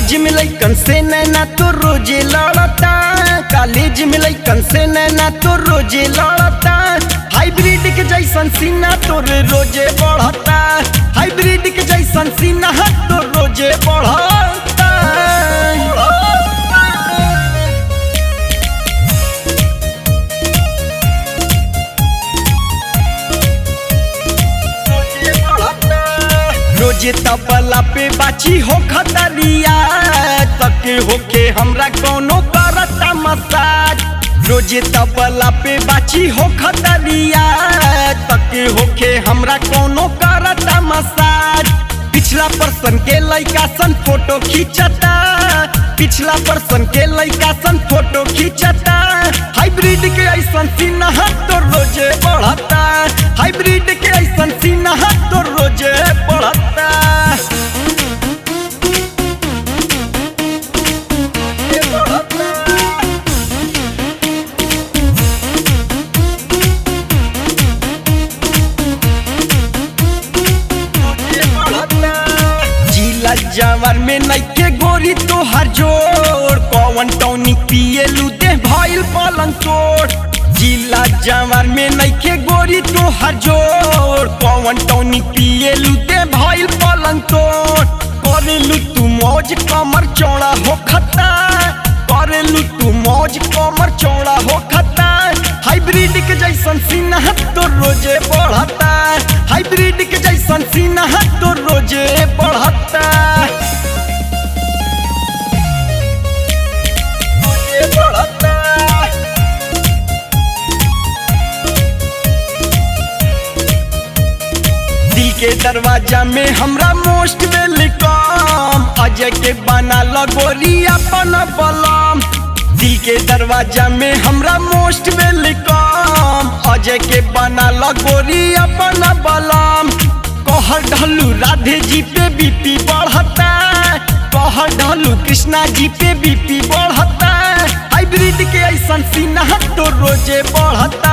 College में लइकन से नैना तो रोजे लड़ता कॉलेज में लइकन से नैना तो रोजे लड़ता हाइब्रिड के जैसन सीना तोरे रोजे बढ़ता हाइब्रिड के जैसन सीना तो रोजे बढ़ता रोजे तबला पे बाची हो खतरिया तक होके हमरा कोनो करता मसाज रोजे तबला पे बाची हो खतरिया तक होके हमरा कोनो करता मसाज पिछला पर्सन के लइका सन फोटो खींचता पिछला पर्सन के लइका सन फोटो खींचता हाइब्रिड के ऐसन सीना तो रोजे बढ़ता हाइब्रिड के ऐसन सीना तो रोजे बढ़ता ये बढ़ता। जिला जवर में नइखे गोरी तो हर जोड़ कौन टौनी पिए लुदे भइल पलंग चोट जिला जवर में नइखे गोरी तो हर जोड़ कौन टौनी पिए लुदे भइल पलंग चोट करेलू तू मौज कमर चौड़ा हो खता करेलू तू मौज कमर चौड़ा हो खता हाइब्रिड के जैसन सीना तो रोजे बढ़ता हाइब्रिड के जैसन सीना तो रोजे बढ़ता रोजे बढ़ता दिल के दरवाजा में हमरा मोस्ट वेलकम अजय के बना लगोरी अपन बलम दिल के दरवाजा में हमरा मोस्ट वेलकम अजय के बना लगोरी अपन बलम कहर ढलू राधे जी पे बीपी बढ़ता कहर ढलू कृष्णा जी पे बीपी बढ़ता हाइब्रिड के ऐसन सीना तो रोजे बढ़ता